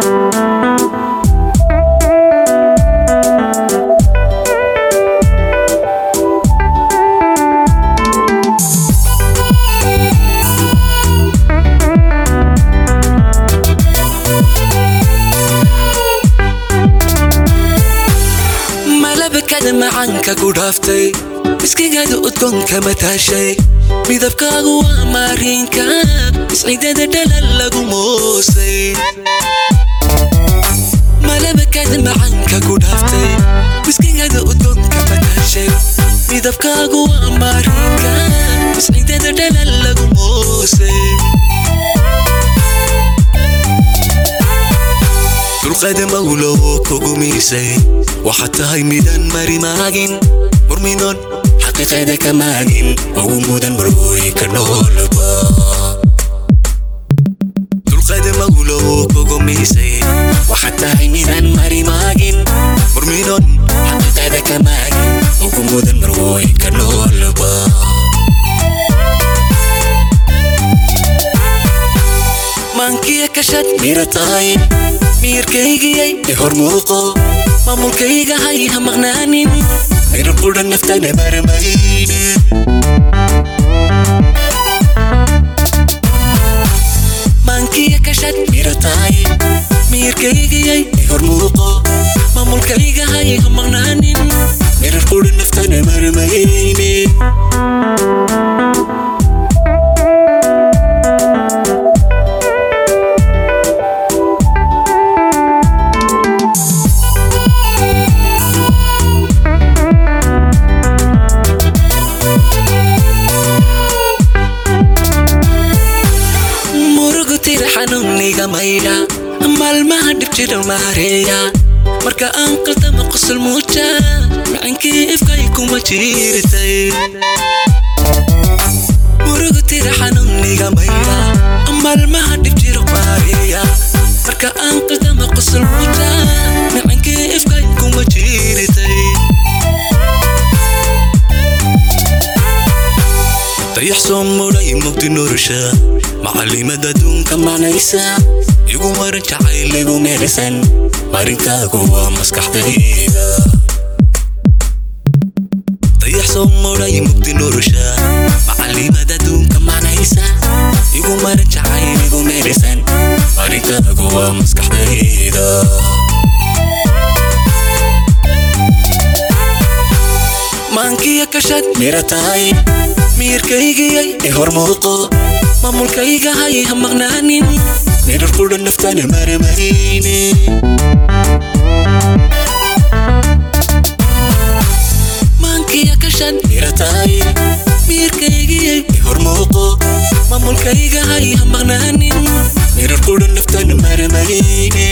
malabakada macaanka ku dhaaftay miskigaada udgoonka mataashay midabkaagu waa maariinka isciidada dhalal lagu moosay malabakada macaanka ku dhaaftay miskigaada udgoonka mataashay midabkaagu waa maariinka isciidada dhalal lagu moosay dulqaada mawlow kugu miisay waxaad tahay midaan mari maagin murminoon xaqiiqeeda ka maagin ugu mudan marwooyinka noolba dulqaada mawlow kugu miisay waxaad tahay midaan mari maagin murminoon xaqiiqeeda ka maagin ugu mudan marwooyinka noolba maankiya kashad mira tahay miyirkaygiyay i hor muuqo maamulkayga hay ha maqnaanin mirar qudha naftana maramayne maankiya kashad mira tahay miyirkaygiyay i hor muuqo maamulkayga hay ha maqnaanin mirar qudha naftana maramayne murugu tira xanuuniga maydha maalmaha dhibjidha maareeya marka aan qaldama qosol muuja macankii ifkay kuma jiirtay murugu tira xanuuniga maydha maalmaha dhibjidha maareeya marka aan qaldama qosol muuja macankii ifkay kuma jiirtay dayax soo mudhay mugdi nolosha macalimada adduunka macnaysa igu maran jacayl igu meelisan marinkaagu waa maskaxdayda dayax soo mudhay mugdi nolosha macalimada adduunka macnaysa igu maran jacayl igu meelisan marinkaagu waa maskaxdayda maankiya kashad mira tahay miyirkaygiyay i hor muuqo maamulkayga hay ha maqnaanin mirar qudha naftana maramayne maankiya kashad mira tahay miyirkaygiyay i hor muuqo maamulkayga hay ha maqnaanin mirar qudha naftana maramayne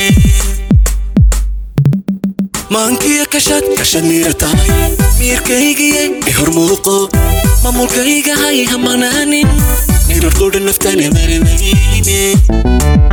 maankiya kashad kashad mira tahay miyirkaygiyay i hor muuqo maamulkayga hay ha maqnaanin mirar qudha naftana maramayne